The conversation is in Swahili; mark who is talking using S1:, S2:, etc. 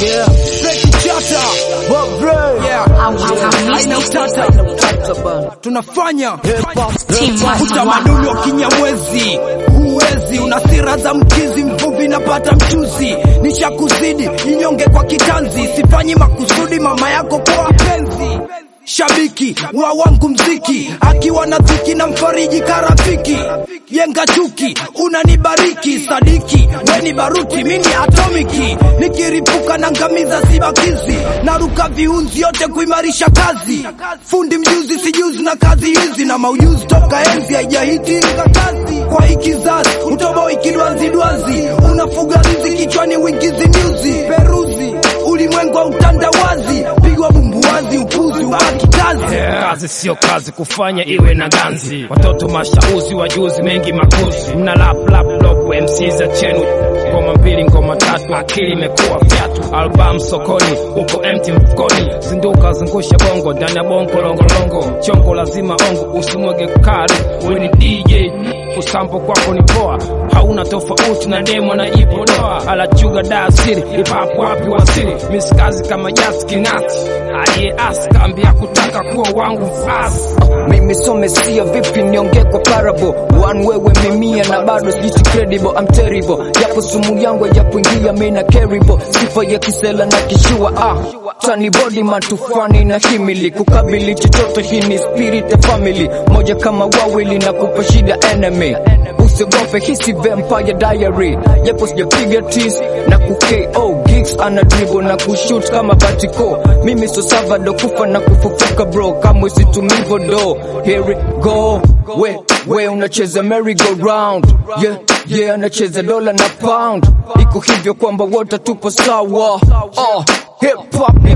S1: Yeah. Fake chata. Bob Ray. Yeah. Haina utata. Tunafanya utamaduni wa Kinyamwezi, huwezi una sira za mkizi, mvuvi napata mchuzi, nishakuzidi inyonge kwa kitanzi, sifanyi makusudi mama yako kwa wapenzi shabiki wa wangu mziki akiwa na dhiki na mfariji karafiki yenga chuki unanibariki sadiki weni baruti mini atomiki nikiripuka na ngamiza sibakizi naruka viunzi yote kuimarisha kazi fundi mjuzi sijuzi na kazi hizi na maujuzi toka enzi haijahiti kazi kwa ikizazi utobo ikidwazidwazi unafuga rizi kichwani wingizi nyuzi peruzi ulimwengu wa utandawazi pigwa bumbuwazi upuzi ubaki kazi
S2: kazi sio kazi kufanya iwe na ganzi watoto mashauzi wajuzi mengi makuzi mna lap lap lop MC za chenu ngoma mbili ngoma tatu akili imekuwa fyatu album sokoni uko empty mfukoni zinduka zungusha bongo ndani ya bongo longolongo chongo lazima ongo usimwege kari wewe ni DJ kusampo kwako ni poa hauna tofauti na demo na ipodoa alachuga da asiri ipapo wapi wasiri misikazi kama jazz kingati aliye askambia kutaka kuwa wangu fasi
S3: mimi so mesia vipi niongee kwa parable one wewe mimia na bado sijiti credible I'm terrible japo sumu yangu japoingia mimi na terrible sifa ya kisela na kishua ah tani body matufani na himili kukabili chochote hii ni spirit ya family moja kama wawili na kupa shida enemy usiogope hisi vampire diary japo sijapiga tis na ku KO gigs ana dribble na kushoot kama batiko mimi so savado kufa na kufufuka bro kama situmivo do here we go we we unacheza merry go round yeah yeah anacheza dola na pound iko hivyo kwamba wote tupo sawa oh hip hop ni